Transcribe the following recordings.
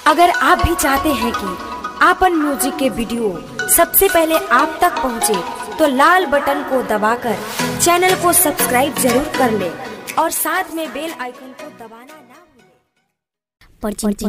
अगर आप भी चाहते हैं कि आपन म्यूजिक के वीडियो सबसे पहले आप तक पहुंचे, तो लाल बटन को दबाकर चैनल को सब्सक्राइब जरूर कर ले और साथ में बेल आइकन को दबाना ना भूलें।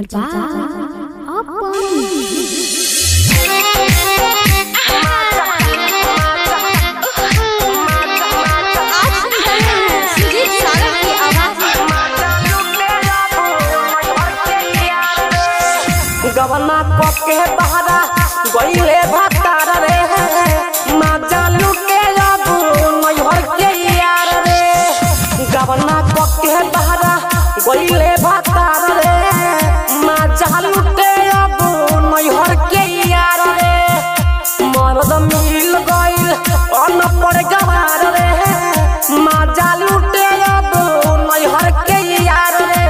गवना के बहरा गईले भतार रे माजा लुटे जाबू नैहर के यार रे गवना के बहरा गईले भतार रे माजा लुटे जाबू नैहर के यार रे मरद मिल गईल अन पर गवार रे माजा लुटे जाबू नैहर के यार रे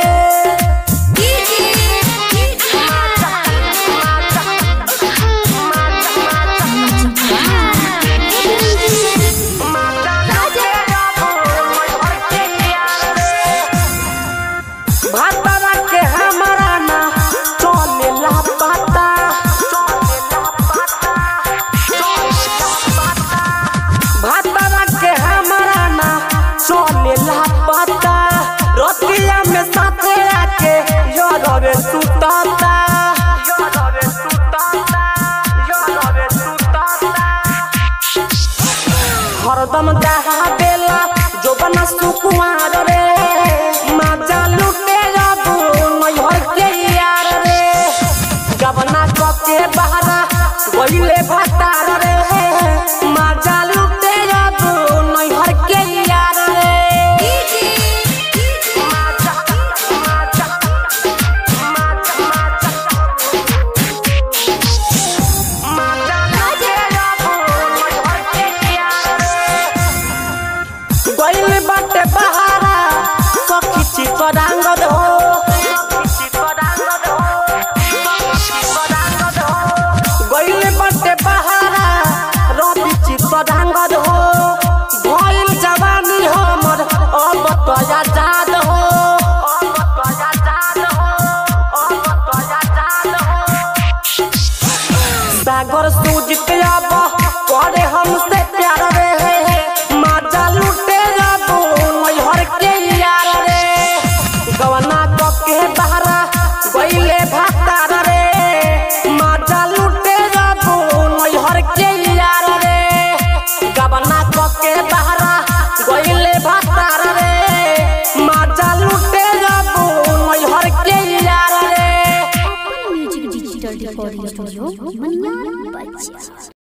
भातरा के हमारा ना चलेला पाता भातरा के हमारा ना चलेला पाता रोटिया में साथे आके योरवे सुताता योरवे सुताता योरवे सुताता हरदम दहा बेला जो बना सुकुआर रे माजा लुटे जाबू नैहर के यार रे गबना के बहरा गईले भतार रे माजा लुटे जाबू नैहर के यार रे माजा माजा माजा माजा माजा लुटे जाबू नैहर के यार रे गइल बाटे बहारा सखी चितरांग दो गइल बाटे बहारा रवि चितरांग दो भइल जवानी हमर अब तो आजाद हो अब तो आजाद हो अब तो आजाद हो सागर सूजित अब करे हमसे प्यार रे माजा लुटे जाबू नैहर के यार रे गवना के बहरा गईले भातार रे माजा लुटे जाबू नैहर के यार रे गवना के बहरा गईले भातार रे माजा लुटे जाबू नैहर के यार रे music digital recording studio Maniyar बच्चा